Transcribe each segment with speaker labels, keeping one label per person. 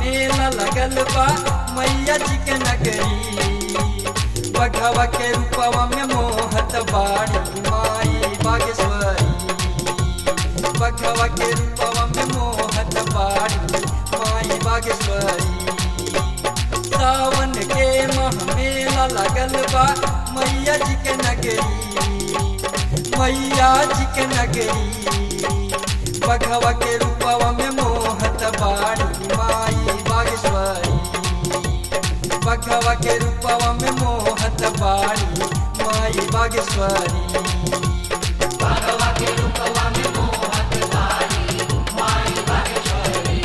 Speaker 1: मेला लगल बा मैया जी के नगरी बघवा के रूपवा में मोहत बाड़ी माई बागेश्वरी बघवा के रूपवा में मोहत बाड़ी माई बागेश्वरी सावन के माह मेला लगल बा मैया जी के नगरी मैया जी के नगरी बघवा के रूपवा में मोहत बाड़ी माई बागेश्वरी बघवा के रूपवा में मोहत बाड़ी माई बागेश्वरी
Speaker 2: भगवा के रूपवा में मोहत बारी माई बागेश्वरी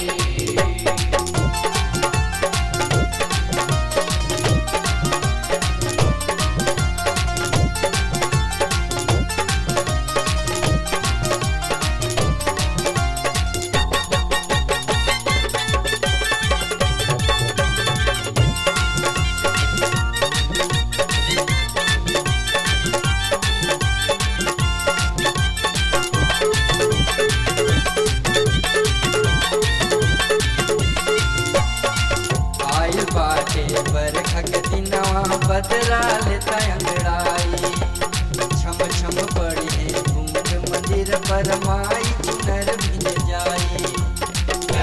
Speaker 1: आयल बाटे बरखा के दिनवा बदला लेता अंगड़ाई छम छम पड़ी है बूंद मंदिर पर माई चुनर भिज जाई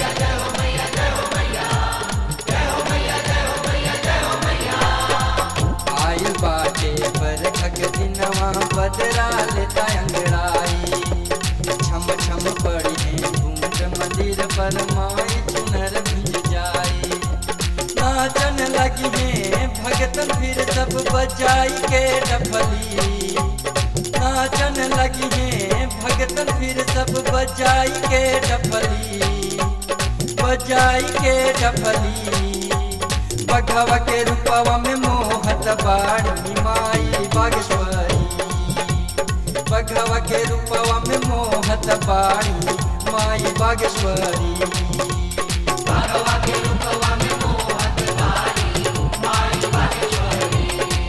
Speaker 1: आयल बाटे बरखा के दिनवा बदला लेता अंगड़ाई छम छम पड़ी है बूंद मंदिर पर माई चुनर भिज जाई नाचन लगी है भगतन फिर सब बजाई के डफली नाचन लगी है भगतन फिर सब बजाई के डफली बजाई के डफली बघवा के रूपवा में मोहत बाड़ी माई बागेश्वरी बघवा के रूपवा में मोहत बाड़ी माई बागेश्वरी
Speaker 2: भगवा के रूपवा में मोहत बारी माई बागेश्वरी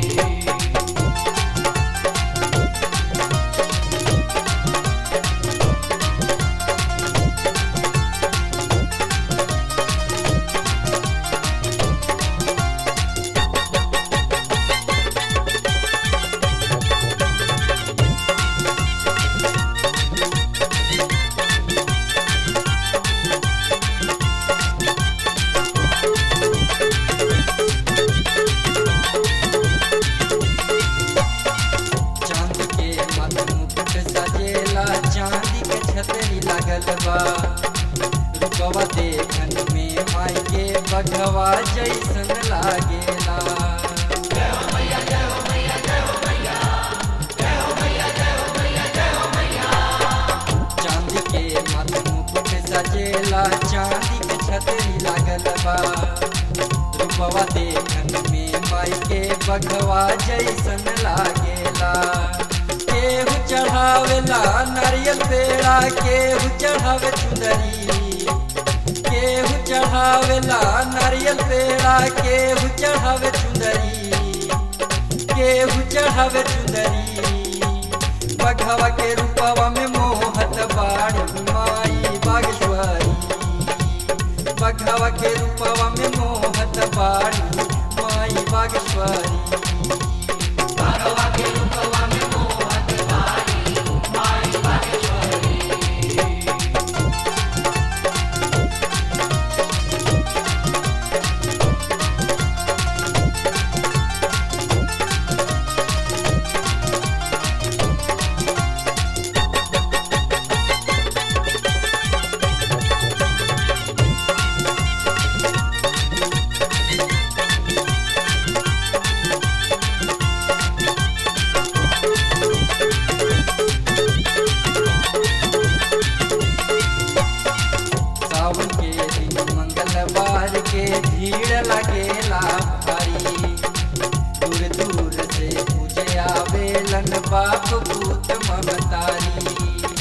Speaker 1: चांद के मत मुकुट सजेला चांदी के छतरी लगल बा रूपवा देखन में माई के बघवा जैसन लागेला चांदी के मत मुकुट सजेला चांदी के छतरी लागल बा रूपवा देखन में माई के बघवा जैसन लागेला केहू चढ़ावेला नारियल पेड़ा केहू चढ़ावे चुंदरी केहू चढ़ावेला नारियल पेड़ा केहू चढ़ावे चुंदरी केहू चढ़ावे चुंदरी बघवा के रूपवा में मोहत बाड़ी माई बागेश्वरी बघवा के रूपवा में मोहत बाड़ी माई बागेश्वरी
Speaker 2: भगवा के रूपवा में मोहत बारी माई बागेश्वरी
Speaker 1: सावन के दिन मंगलवार के भीड़ लगेला भारी दूर दूर से पूजे आवेलन बाप पूत ममतारी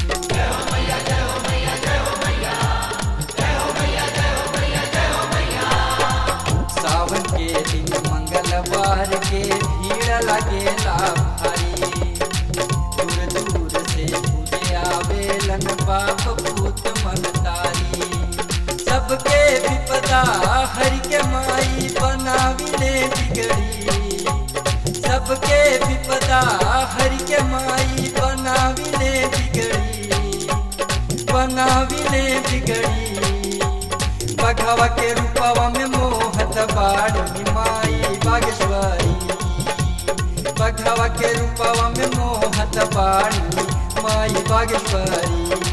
Speaker 1: सावन के दिन मंगलवार के भीड़ लगेला भारी दूर दूर से पूजे आवेलन बाप पूत मनतारी सबके भी विपदा हरि के माई बनाविले बिगड़ी सबके विपदा हरि के माई बनाविले बिगड़ी बनाविले बिगड़ी बघवा के रूपवा में मोहत बाड़ी माई बागेश्वरी बघवा के रूपवा में मोहत बाड़ी माई बागेश्वरी